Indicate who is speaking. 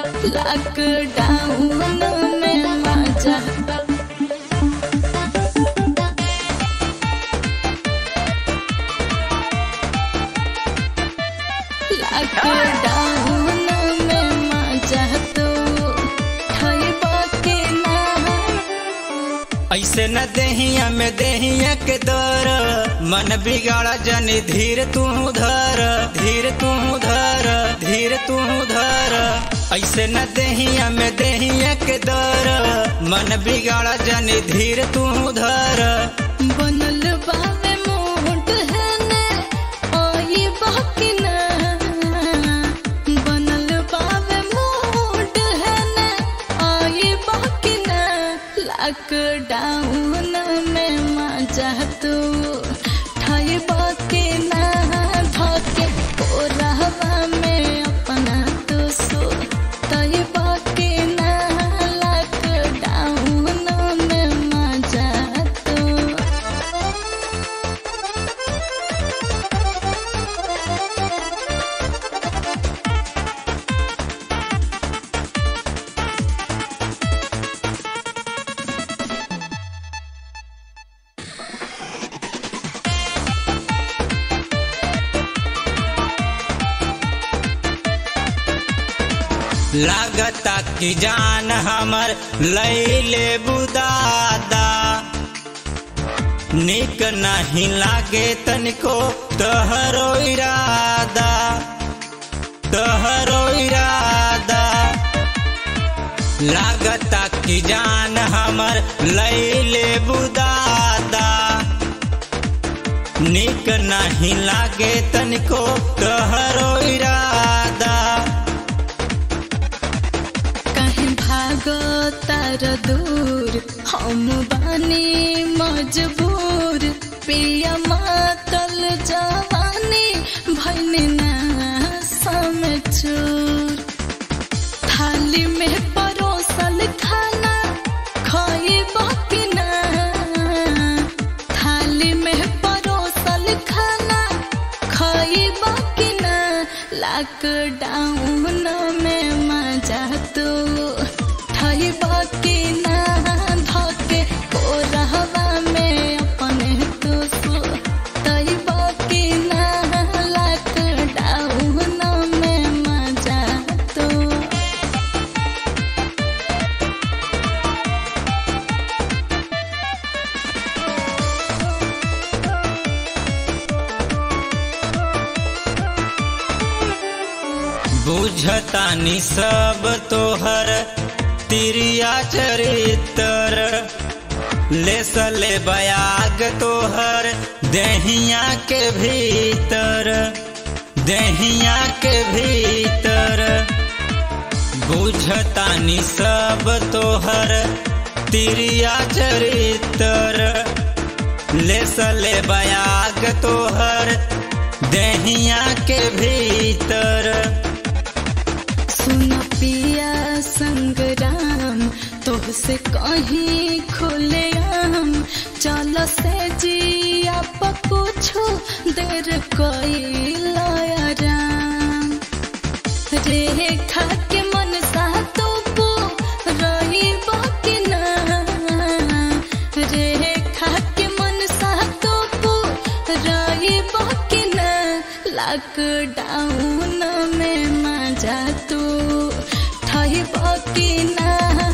Speaker 1: lockdown में मजा lockdown में मजा तो खइबा के ना
Speaker 2: ऐसे न देहिया में देहिया के दर मन बिगाड़ा जनी धीर तू धर धीर तू धर धीर तू धर ऐसे न देहिया में देहिया के दर मन बिगाड़ा जनी धीर तू धर
Speaker 1: बनल बावे मोट है ने ओई बाकी ना बनल बावे मोट है ने ओई बाकी ना लॉकडाउन में मजा तू ठाई बाकी ना धके कोरहवा में अपना तो सो तई बाकी ना लॉकडाउन में मजा तू
Speaker 2: लागता कि जान हमर लैले बुदादा निक नहीं लागे तनिको तहरो इरादा तहरो इरादा लागता कि जान हमर लैले बुदादा निक नहीं लागे तनिको तहरो इरादा
Speaker 1: कहीं भागो तार दूर हम बानी मजबूर पिया मातल जवानी भैनी ना समझूर थाली में परोसल खाना खोई बाकी ना थाली में परोसल खाना खोई बाकी ना लॉकडाउन में मजा तो ठई बाकी ना धके कोरहवा में अपने तो सो तई बाकी ना लॉकडाउन में मजा तो
Speaker 2: बुझतानी सब तोहर तिरिया चरित्र ले सले बयाग तोहर देहिया के भीतर देहिया के भीतर बुझतानी सब तोहर तिरिया चरित्र ले सले बयाग तोहर देहिया के भीतर
Speaker 1: सुन पिया संग्राम तोहसे कहीं खुले आम चल से जिया पकुछो देर कोई राम रेखा के मन सा तो पो रही बाकी ना रेखा के मन सा तो पो रही बाकी ना लॉकडाउन में मजा तू ठही बाकी ना